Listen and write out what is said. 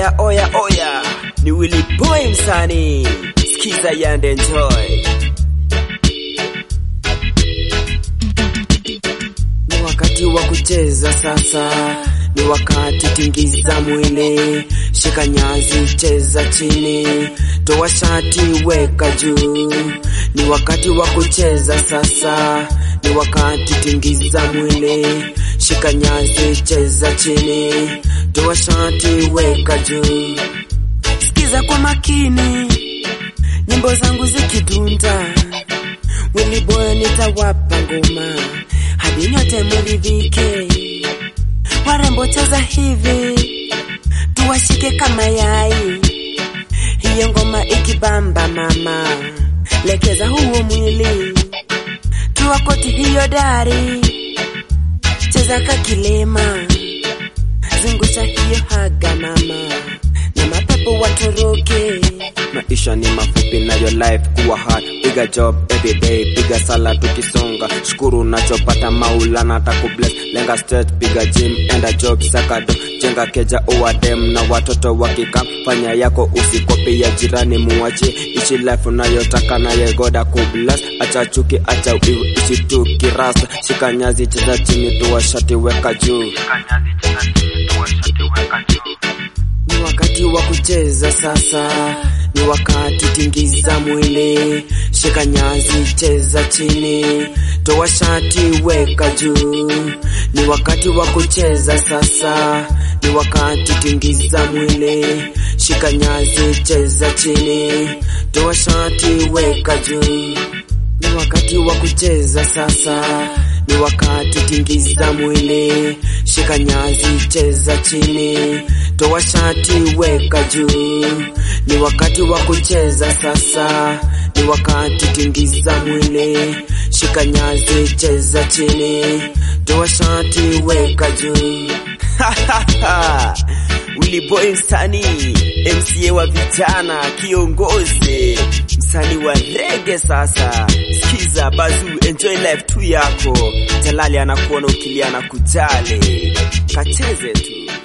Oya oya oya, ni Willy Boy msanii, sikiza yande enjoy. Ni wakati wa kucheza sasa, ni wakati tingiza mwili, shika nyazi, cheza chini, toa shati, weka juu. Ni wakati wa kucheza sasa, ni wakati tingiza mwili, shika nyazi, cheza chini, toa shati, weka juu. Sikiza kwa makini, nyimbo zangu zikidunda, Willy Boy nitawapa ngoma hadi nyote muridhike. Warembo cheza hivi, tuwashike kama yai. Hiyo ngoma ikibamba mama, lekeza huo mwili, tuwakoti hiyo dari, cheza kakilema, zungusha hiyo haga mama, na mapepo watoroke. Maisha ni mafupi na your life kuwa hard, piga job every day, piga sala tukisonga, shukuru unachopata Maulana atakubless, lenga straight, piga gym, enda job, sakado, jenga keja, uwa dem na watoto wakika, fanya yako usikopi ya jirani, muache ishi life unayotaka naye goda kubless, acha chuki, acha wivu, ishi tu kirasta, shika nyazi, cheza chini, tuwa shati, weka juu. Ni wakati wa kucheza sasa, ni wakati tingiza mwili, shika nyazi, cheza chini, toa shati, weka juu. Ni wakati wa kucheza sasa, ni wakati tingiza mwili, shika nyazi, cheza chini, toa shati, weka juu. Ni wakati wa kucheza sasa, ni wakati tingiza mwili, shika nyazi, cheza chini, toa shati, weka juu. Ni wakati wa kucheza sasa, ni wakati tingiza mwili, shika nyazi, cheza chini, toa shati, weka juu. Willy Boy msanii, MCA wa vijana, kiongozi, msanii wa rege. Sasa sikiza Bazu, enjoy life tu yako. Jalali anakuona ukilia na kujali, kacheze tu.